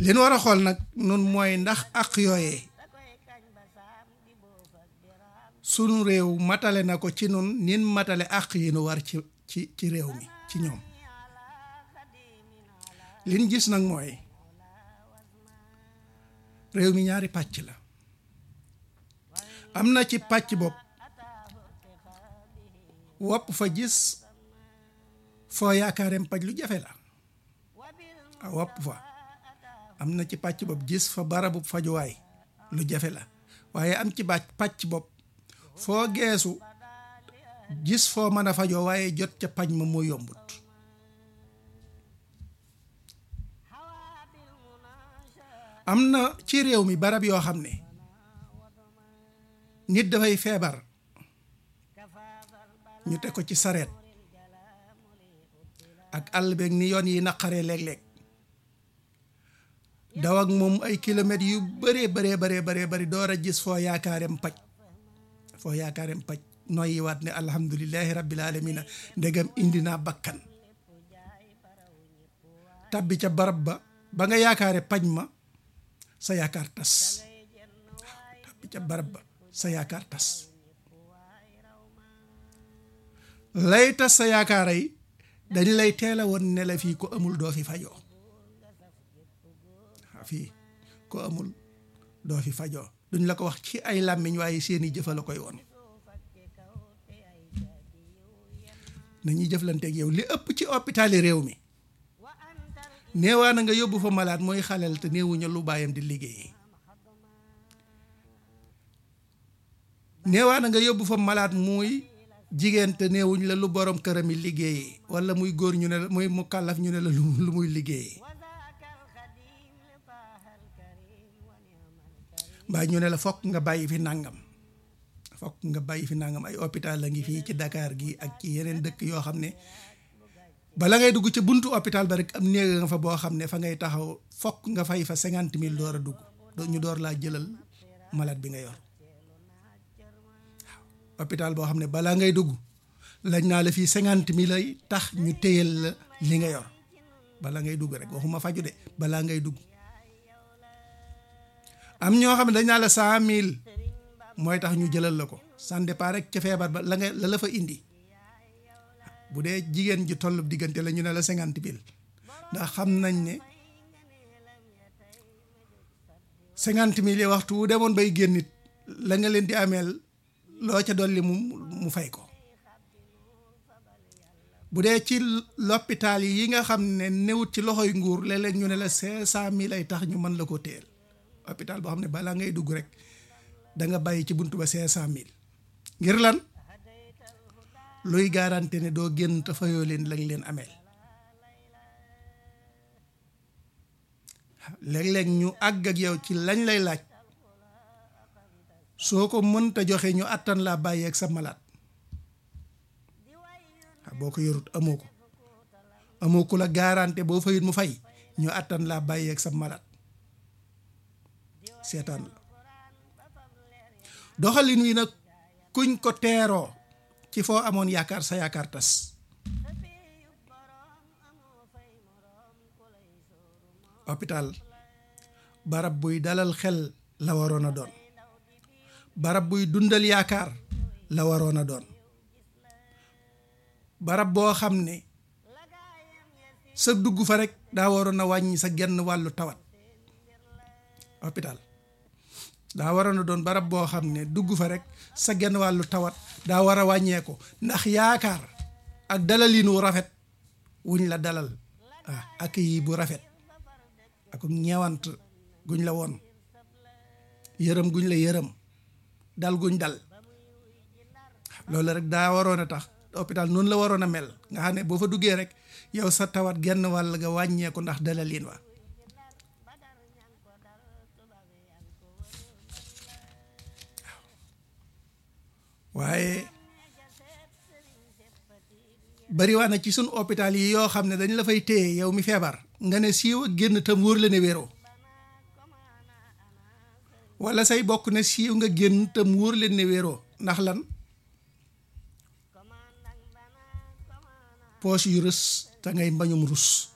li nu war a xool nag nun mooy ndax ak yooyee sunu réew matale na ko ci nun nin matale ak yi nu war ci ci ci réew mi ci ñoom liñ gis nag mooy réew mi ñaari pàcc la am na ci pàcc bopp wopp fa gis foo yaakaareem paj lu jafe la a wopp fa am na ci pàcc bopp gis fa barabu fajuwaay lu jafe la waaye am ci bàcc pàcc bopp foo geesu gis foo mën a fajoo waaye jot ca paj ma moo yombut am na ci réew mi barab yoo xam ne nit dafay feebar ñu teg ko ci sareet ak àll beeg ni yoon yi naqaree léeg-léeg daw ak moom ay kilomètres yu bëree bëree bëree bëree bëri door a gis foo yaakaareem paj foo yaakaareem paj noyyi waat ne alhamdulilahi rabbil alamina ndegam indi naa bakkan tabbi ca barab ba ba nga yaakaare paj ma sa yaakaar tas waaw tabbi ca barab ba sa yaakaar tas lay tas sa yaakaar yi dañ lay teel a woon ne la fii ko amul doo fi fajoo waaw fii ko amul doo fi fajoo duñ la ko wax ci ay làmmiñ waaye seeni jëfa la koy woon nañuy jëflanteeg yow li ëpp ci hôpitali réew mi neewaa na nga yóbbu fa malaat mooy xaleel te néewuñu lu baayam di liggéey neewaa na nga yóbbu fa malaat muy jigéen te néewuñ la lu borom këram yi liggéeyee wala muy góor ñu ne la muy mu kàllaf ñu ne la lu muy liggéeyee mbaa ñu ne la fokk nga bàyyi fi nàngam fokk nga bàyyi fi nàngam ay hôpital la ngi fii ci Dakar gi ak ci yeneen dëkk yoo xam ne bala ngay dugg ca buntu hôpital ba rek am néeg nga fa boo xam ne fa ngay taxaw fokk nga fay fa cinquante mille door a dugg ñu door laa jëlal malade bi nga yor waaw hôpital boo xam ne balaa ngay dugg lañ naa la fii cinquante mille ay tax ñu téyal la li nga yor bala ngay dugg rek waxuma faju de balaa ngay dugg am ñoo xam ne dañ naa la cent mille mooy tax ñu jëlal la ko ça dépend rek ca feebar ba la nga la la fa indi bu dee jigéen ji tollu diggante la ñu ne la cinquante mille ndax xam nañ ne cinquante mille yi waxtu wu demoon bay génn nit la nga leen di ameel loo ca dolli mu mu fay ko bu dee ci l'hôpital yi nga xam ne newut ci loxoy nguur léeg-léeg ñu ne la cinq cent mille ay tax ñu mën la ko téel hôpital boo xam ne balaa ngay dugg rek da nga bàyyi ci buntu ba cinq cent mille ngir lan luy garanti ne doo génn te fayoo leen lañ leen ameel léeg-léeg ñu àgg ak yow ci lañ lay laaj soo ko mënta joxe ñu àttan laa bàyyi ak sa malaat boo ko yorut amoo ko amoo ku la garanti boo fayut mu fay ñu àttan laa bàyyi ak sa malaat seetaan la doxalin wi nag kuñ ko teeroo ci foo amoon yaakaar sa yaakaar tas hôpital barab buy dalal xel la waroon a doon barab buy dundal yaakaar la waroon a doon barab boo xam ne sa dugg fa rek daa waroon a wàññi sa genn wàllu tawat hôpital daa waroon a doon barab boo xam ne dugg fa rek sa genn wàllu tawat daa war a wàññeeku ndax yaakaar ak dalalinu rafet wuñ la dalal ah ak yi bu rafet ak ñeewant guñ la woon yërëm guñ la yërëm dal guñ dal loolu rek daa waroon a tax hôpital noonu la waroon a mel nga xam ne boo fa duggee rek yow sa tawat genn wàll nga wàññeeku ndax dalalin wa waaye bariwaa na ci sun hôpital yi yoo xam ne dañ la fay téye yow mi feebar nga ne siiw ak génn tam wóor la ne wéroo wala say bokk ne siiw nga génn tam wóor leen ne wéroo ndax lan poos yu rës te ngay mbañum rus